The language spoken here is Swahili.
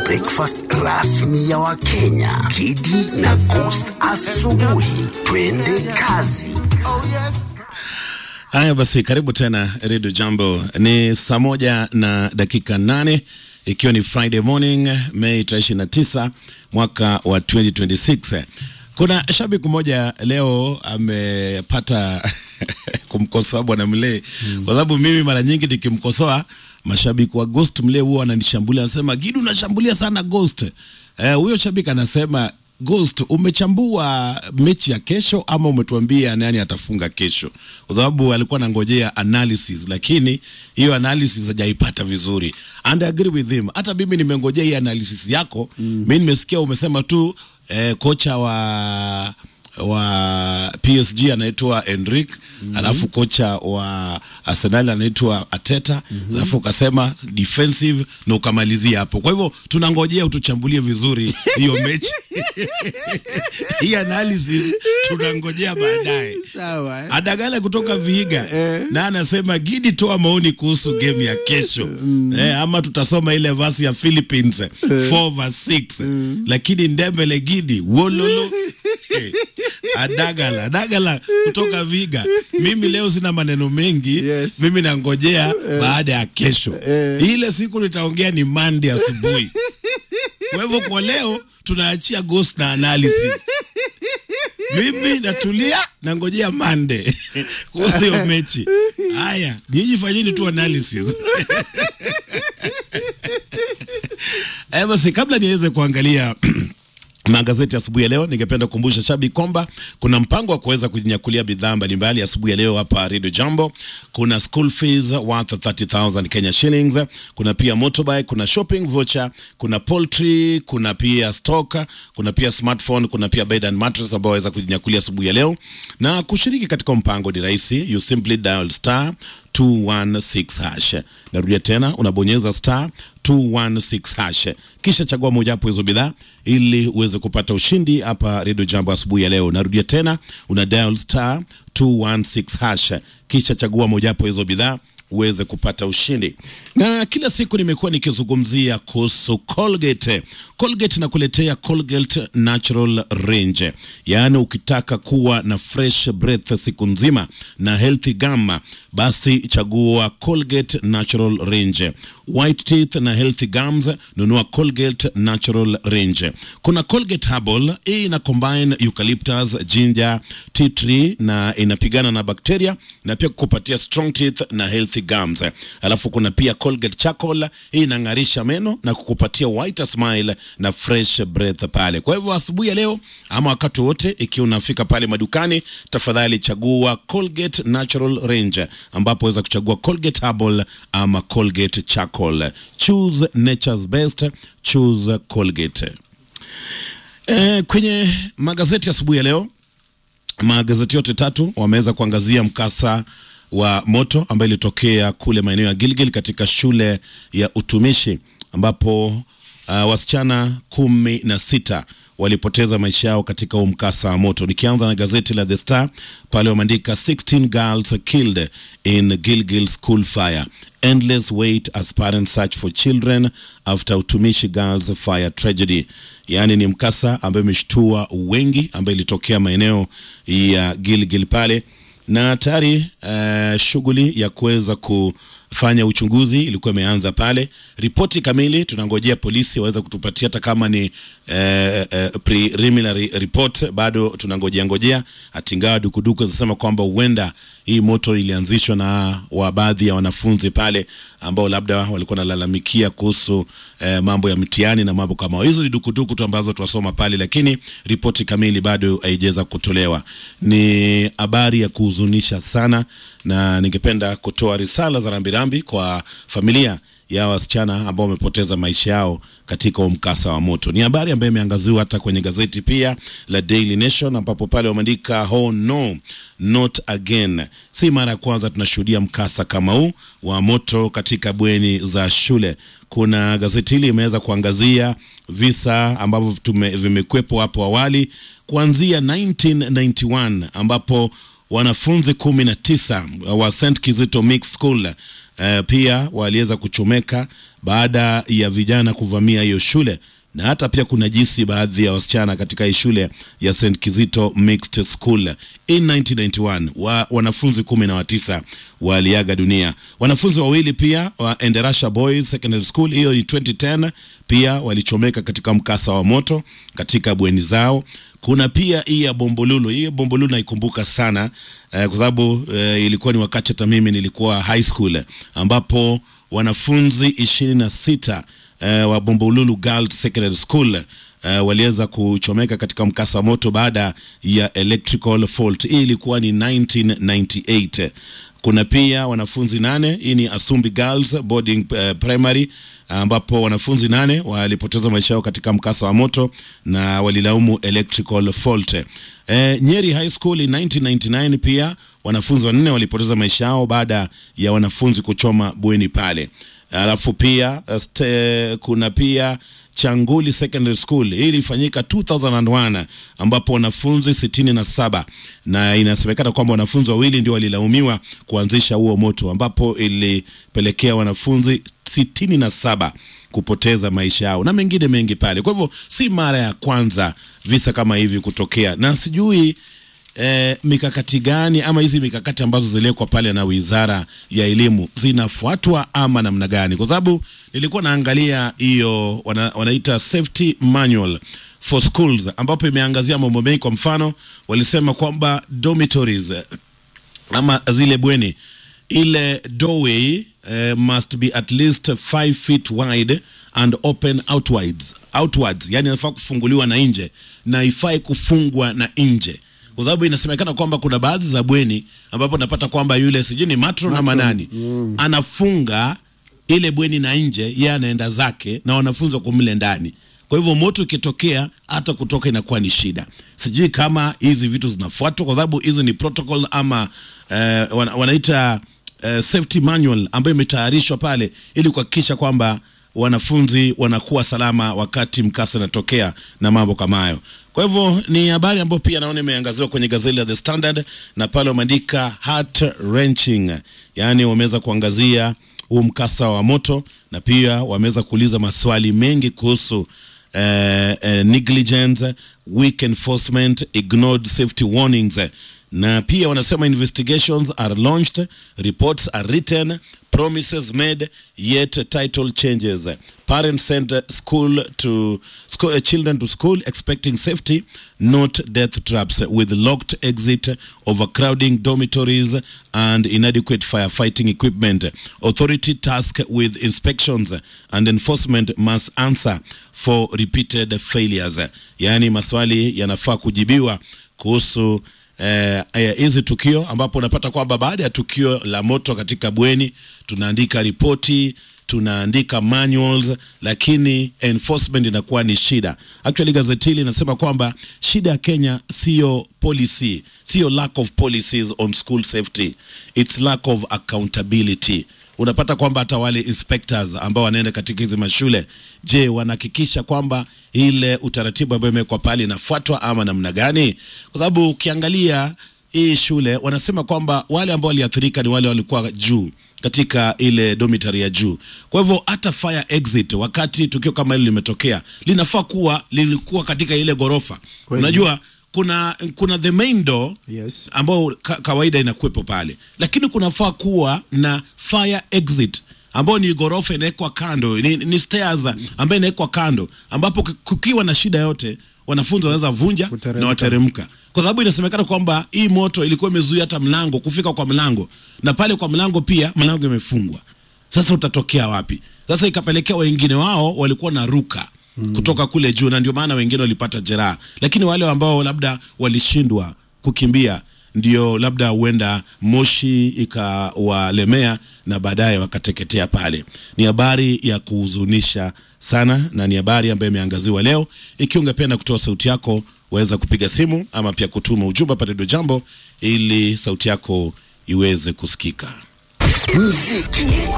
breakfast rasmi ya Wakenya, Kidi na Coast asubuhi. Twende kazi. Haya basi, karibu tena Redio Jambo. Ni saa moja na dakika nane ikiwa ni Friday morning Mei tarehe ishirini na tisa mwaka wa 2026. Kuna shabiki mmoja leo amepata kumkosoa bwana Mlee mm. kwa sababu mimi mara nyingi nikimkosoa mashabiki wa Ghost Mlee huwa wananishambulia, anasema Gidu, unashambulia sana Ghost. Huyo eh, shabiki anasema Ghost, umechambua mechi ya kesho ama umetuambia nani atafunga kesho? Kwa sababu alikuwa anangojea analysis, lakini hiyo analysis hajaipata vizuri. And I agree with him. Hata mimi nimengojea hii analysis yako mm. Mimi nimesikia umesema tu eh, kocha wa wa PSG anaitwa Enrique mm -hmm. alafu kocha wa Arsenal anaitwa Ateta mm -hmm. alafu ukasema defensive na ukamalizia hapo. Kwa hivyo tunangojea utuchambulie vizuri hiyo mechi hii analysis tunangojea baadaye. Sawa, eh? Adagala kutoka Vihiga na anasema Gidi, toa maoni kuhusu game ya kesho eh, ama tutasoma ile verse ya Philippines 4 verse 6 lakini Ndembele Gidi wololo eh, Adagala Adagala kutoka Viga. Mimi leo sina maneno mengi Yes. mimi nangojea baada ya kesho Eh. ile siku nitaongea ni Monday asubuhi. Kwa hivyo kwa leo tunaachia ghost na analysis. Mimi natulia nangojea Monday kuhusu hiyo mechi. Haya, nyinyi fanyeni tu analysis. Eh, basi kabla niweze kuangalia magazeti asubuhi ya leo, ningependa kukumbusha shabiki kwamba kuna mpango wa kuweza kujinyakulia bidhaa mbalimbali asubuhi ya leo hapa Radio Jambo. Kuna school fees worth 30000 Kenya shillings, kuna pia motorbike, kuna shopping voucher, kuna poultry, kuna pia stock, kuna pia smartphone, kuna pia bed and mattress ambao waweza kujinyakulia asubuhi ya leo. Na kushiriki katika mpango ni rahisi, you simply dial star 216 hash. Narudia tena, unabonyeza star 216 hash, kisha chagua mojawapo hizo bidhaa ili uweze kupata ushindi hapa Radio Jambo asubuhi ya leo. Narudia tena, una dial star 216 hash, kisha chagua mojawapo hizo bidhaa uweze kupata ushindi. Na kila siku nimekuwa nikizungumzia kuhusu Colgate. Colgate nakuletea Colgate Natural Range, yaani ukitaka kuwa na fresh breath siku nzima na healthy gum, basi chagua Colgate Natural Range. White teeth na healthy gums, nunua Colgate Natural Range. Kuna Colgate Herbal, hii ina combine eucalyptus, ginger, tea tree na inapigana na bakteria na pia kukupatia strong teeth na healthy gums. Alafu kuna pia Colgate Charcoal, hii inang'arisha meno na kukupatia whiter smile na fresh breath pale. Kwa hivyo asubuhi ya leo ama wakati wote, ikiwa unafika pale madukani, tafadhali chagua Colgate Natural Range, ambapo waweza kuchagua Colgate Herbal ama Colgate Charcoal. Choose nature's best, choose Colgate. Eh, kwenye magazeti asubuhi ya leo magazeti yote tatu wameweza kuangazia mkasa wa moto ambayo ilitokea kule maeneo ya Gilgil katika shule ya utumishi ambapo uh, wasichana kumi na sita walipoteza maisha yao katika huu mkasa wa moto. Nikianza na gazeti la The Star pale wameandika 16 girls killed in Gilgil school fire endless wait as parents search for children after utumishi girls fire tragedy. Yaani ni mkasa ambayo imeshtua wengi, ambayo ilitokea maeneo ya Gilgil pale na tayari uh, shughuli ya kuweza kufanya uchunguzi ilikuwa imeanza pale. Ripoti kamili tunangojea polisi waweze kutupatia, hata kama ni uh, uh, preliminary report, bado tunangojea ngojea. Hatingawa dukuduku zinasema kwamba huenda hii moto ilianzishwa na wa baadhi ya wanafunzi pale ambao labda walikuwa nalalamikia kuhusu eh, mambo ya mtihani na mambo kama hayo. hizo. Ni dukuduku tu ambazo tuwasoma pale, lakini ripoti kamili bado haijaweza kutolewa. Ni habari ya kuhuzunisha sana, na ningependa kutoa risala za rambirambi kwa familia ya wasichana ambao wamepoteza maisha yao katika huo mkasa wa moto. Ni habari ambayo imeangaziwa hata kwenye gazeti pia la Daily Nation, ambapo pale wameandika oh no not again. Si mara ya kwanza tunashuhudia mkasa kama huu wa moto katika bweni za shule. Kuna gazeti hili imeweza kuangazia visa ambavyo tume- vimekwepo hapo awali kuanzia 1991 ambapo wanafunzi kumi na tisa wa St Kizito Mixed School eh, pia waliweza kuchomeka baada ya vijana kuvamia hiyo shule na hata pia kuna jinsi baadhi ya wasichana katika hii shule ya St Kizito Mixed School in 1991 wa, wanafunzi kumi na watisa waliaga dunia. Wanafunzi wawili pia wa Enderasha Boys Secondary School, hiyo ni 2010, pia walichomeka katika mkasa wa moto katika bweni zao. Kuna pia hii ya Bombolulu. Hii ya Bombolulu naikumbuka sana eh, kwa sababu eh, ilikuwa ni wakati hata mimi nilikuwa high school ambapo wanafunzi ishirini na sita eh, wa Bombolulu Girls Secondary School eh, waliweza kuchomeka katika mkasa wa moto baada ya electrical fault. Hii ilikuwa ni 1998. Kuna pia wanafunzi nane, hii ni Asumbi Girls Boarding eh, Primary ambapo wanafunzi nane walipoteza maisha yao katika mkasa wa moto na walilaumu electrical fault. Eh, Nyeri High School in 1999 pia wanafunzi wanne walipoteza maisha yao baada ya wanafunzi kuchoma bweni pale. Alafu pia este, kuna pia Changuli Secondary School. Hii ilifanyika 2001 ambapo wanafunzi sitini na saba na inasemekana kwamba wanafunzi wawili ndio walilaumiwa kuanzisha huo moto ambapo ilipelekea wanafunzi sitini na saba kupoteza maisha yao na mengine mengi pale. Kwa hivyo si mara ya kwanza visa kama hivi kutokea, na sijui eh, mikakati gani ama hizi mikakati ambazo ziliwekwa pale na Wizara ya Elimu zinafuatwa ama namna gani? Kwa sababu nilikuwa naangalia hiyo wana, wanaita safety manual for schools ambapo imeangazia mambo mengi. Kwa mfano, walisema kwamba dormitories eh, ama zile bweni ile doorway uh, must be at least 5 feet wide and open outwards, outwards. Yani inafaa kufunguliwa na nje na ifai kufungwa na nje kwa sababu inasemekana kwamba kuna baadhi za bweni ambapo napata kwamba yule sijui ni matron ama nani mm. anafunga ile bweni na nje, yeye anaenda zake na wanafunzi wako mle ndani. Kwa hivyo moto ikitokea, hata kutoka inakuwa ni shida. Sijui kama hizi vitu zinafuatwa, kwa sababu hizi ni protocol ama eh, wana, wanaita eh, safety manual ambayo imetayarishwa pale ili kuhakikisha kwamba wanafunzi wanakuwa salama wakati mkasa unatokea na mambo kama hayo. Kwa hivyo ni habari ambayo pia naona imeangaziwa kwenye gazeti la The Standard na pale wameandika heart wrenching, yaani wameweza kuangazia huu mkasa wa moto na pia wameweza kuuliza maswali mengi kuhusu eh, eh, negligence, weak enforcement, ignored safety warnings na pia wanasema investigations are launched, reports are written, promises made, yet title changes. Parents send school to school, uh, children to school expecting safety, not death traps, with locked exit, overcrowding dormitories, and inadequate firefighting equipment. Authority tasked with inspections and enforcement must answer for repeated failures. Yaani maswali yanafaa kujibiwa kuhusu hizi eh, tukio ambapo unapata kwamba baada ya tukio la moto katika bweni tunaandika ripoti tunaandika manuals, lakini enforcement inakuwa ni shida. Actually gazeti hili linasema kwamba shida ya Kenya sio policy, sio lack of policies on school safety, it's lack of accountability unapata kwamba hata wale inspectors ambao wanaenda katika hizi mashule, je, wanahakikisha kwamba ile utaratibu ambayo imewekwa pale inafuatwa ama namna gani? Kwa sababu ukiangalia hii shule wanasema kwamba wale ambao waliathirika ni wale walikuwa juu katika ile dormitory ya juu. Kwa hivyo hata fire exit, wakati tukio kama hilo limetokea, linafaa kuwa lilikuwa katika ile gorofa. Kweli. Unajua kuna kuna the main door Yes. ambao ka, kawaida inakuwepo pale, lakini kunafaa kuwa na fire exit ambao ni ghorofa inawekwa kando, ni, ni stairs ambayo inawekwa kando, ambapo ku- kukiwa na shida yote wanafunzi wanaweza vunja Kuteremka. na wateremka, kwa sababu inasemekana kwamba hii moto ilikuwa imezuia hata mlango kufika kwa mlango, na pale kwa mlango pia mlango imefungwa. Sasa utatokea wapi? Sasa ikapelekea wengine wao walikuwa na ruka mm. kutoka kule juu, na ndio maana wengine walipata jeraha, lakini wale ambao labda walishindwa kukimbia ndio labda huenda moshi ikawalemea na baadaye wakateketea pale. Ni habari ya kuhuzunisha sana na ni habari ambayo imeangaziwa leo. Ikiwa ungependa kutoa sauti yako, waweza kupiga simu ama pia kutuma ujumbe pale Redio Jambo ili sauti yako iweze kusikika. Muziki